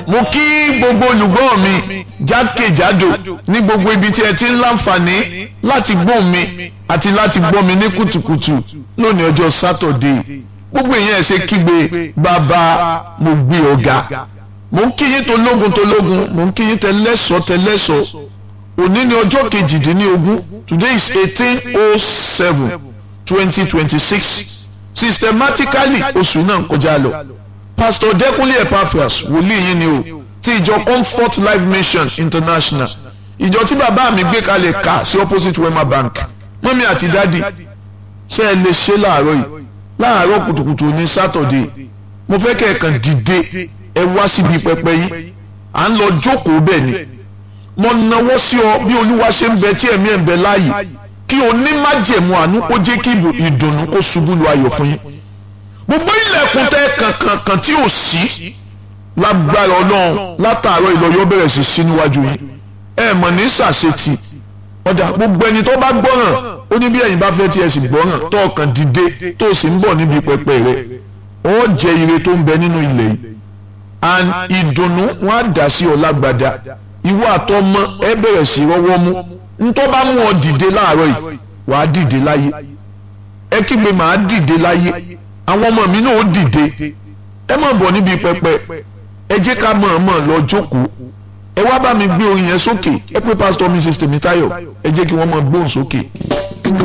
mo kí gbogbo olùgbọ́ mi jákèjádò ní gbogbo ibi tí ẹ ti ń láǹfààní láti gbọ́ mi àti láti gbọ́ mi ní kùtùkùtù lónìí ọjọ́ sátọ̀dé gbogbo èèyàn ẹ̀ ṣe kígbe bàbá mo gbé ọ̀gá mo ń kí yín tológun tológun mo ń kí yín tẹlẹ́sọ̀ tẹlẹ́sọ̀ òní ni ọjọ́ kejìdínlógún today is eighteen oh seven twenty twenty six systematically oṣù náà kọjá lọ pastor Dẹ́kúnlé Epaphras wòlíì yín ni o ti ìjọ Comfort Life Mission International ìjọ tí bàbá mi gbé kalẹ̀ ká sí opposite Wema Bank mọ́mí àti dádì ṣé ẹ lè ṣe láàárọ̀ yìí láàárọ̀ kùtùkùtù ní sátọ̀dé mo fẹ́ kẹ́ ẹ kàn dìde ẹ wá síbi pẹpẹ yìí à ń lọ jókòó bẹ́ẹ̀ ni mo nawọ́ sí ọ bí olúwa ṣe ń bẹ tí ẹ̀mí ẹ̀ ń bẹ láàyè kí onímájẹ̀mú àánú kó jẹ́ kí ìdùnnú kó ṣubú lu ayọ̀ fún yín gbogbo ilẹ̀kùn tẹ́ kankankan tí ò sí lágbára ọlọ́run látàárọ̀ ìlọ́yọ̀ bẹ̀rẹ̀ sí sí níwájú yín ẹ mọ̀ ní sàṣetì ọ̀dà gbogbo ẹni tó bá gbọ́ràn ó ní bí ẹ̀yin bá fẹ́ tí ẹ sì gbọ́ràn tó ọkàn dìde tó sì ń bọ̀ níbi pẹpẹ rẹ ó jẹ ire tó ń bẹ nínú ilẹ̀ yìí and ìdùnnú wọn á dà sí ọ lágbádá ìwọ àtọmọ ẹ bẹ̀rẹ̀ sí rọwọ́ mú ntọ́ bá mú ọ dìde láàárọ̀ yìí wàá dìde láyé ẹ kígbe màá dìde láyé àwọn ọmọ mi náà ó dìde ẹ má bọ̀ níbi pẹpẹ ẹ jẹ́ ká mọ̀ọ́mọ̀ lọ jókòó ẹ wá bá mi gbé orin yẹn sókè ẹ pé pásítọ̀ Mrs Tèmítáyọ̀ ẹ jẹ́ kí wọ́n mọ̀ gbóhùn sókè.